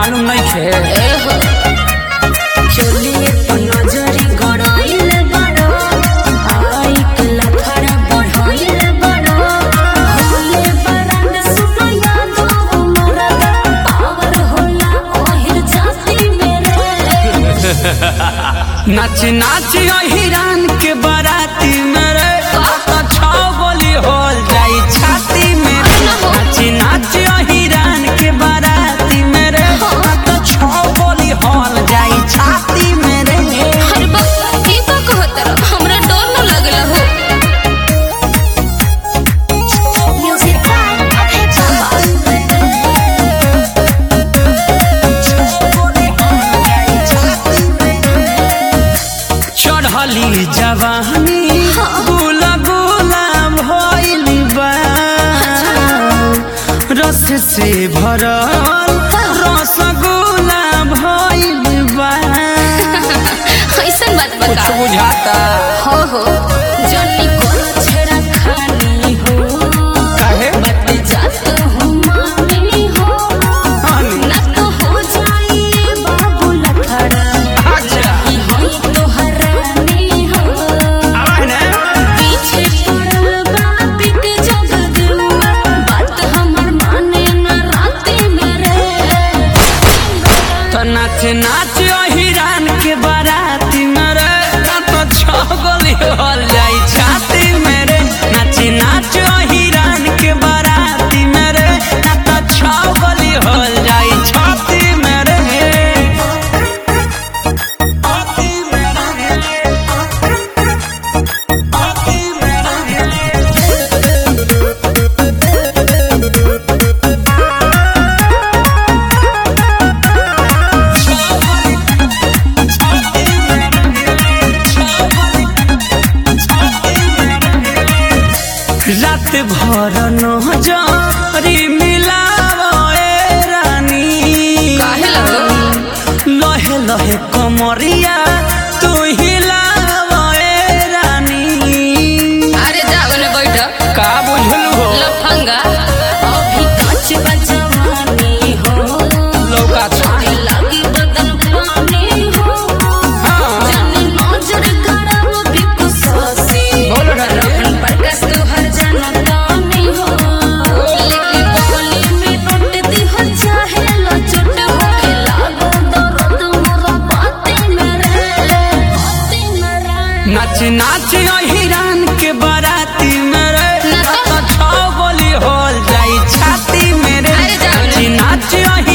मालूम नहीं खे ए हो चलिए तो नजरी गड़ाइल बड़ो आई के लफड़ा बढ़ाइल बड़ो होले बरन सुनो यादो मरदा पावर होला ओहिर जाति मेरे नाच नाच हिरान के बाराती मेरे तो छौ गोली होल जाई छाती मेरे नाच नाच हिरान के बाराती मेरे तो छौ गोली होल जाई छाती मेरे हर बात की बात कहत हमरा डर न लगला हो म्यूजिक चढ़ली जवानी गुला गुला भइल बा रस से भरल रसगुल्ला भइल बा ऐसन बात कुछ बता बुझाता हो हो जल्दी को छेड़ा खानी हो काहे बत जात हूँ मानी हो हानी ना तो हो जाए बाबू लखड़ा अच्छा होई तो हरानी हो आवाज ना पीछे पड़ल बा पिक जगदुआ बात हमर माने न राते मेरे तो नाच नाच हिरान के बाराती मेरे तो छगल हल जाई छाती मेरे नाच नाच हिरान के बाराती मेरे तो छगल हल जाई छाती मेरे छाती मेरे छाती मेरे रात भर नजरी मिलावे रानी काहे लगो लहे लहे कमरिया तू हिलावे रानी अरे जाओ ने बैठ का बुझलू हो लफंगा अभी काच बजवानी हो लौका छाई लगी बदन पानी हो हाँ जाने नजर गरम भी कुसोसी बोलो ना रे। रखन पर कस तू हर जनता में हो लेकिन बोली में नोट दी हो चाहे लचट हो के लागो दर्द मोरा बातें मेरे बातें मेरे नाच नाच हिरान के बाराती मेरे नाच। तो छौ गोली होल जाई छाती मेरे अरे जाओ नाच ना। नाच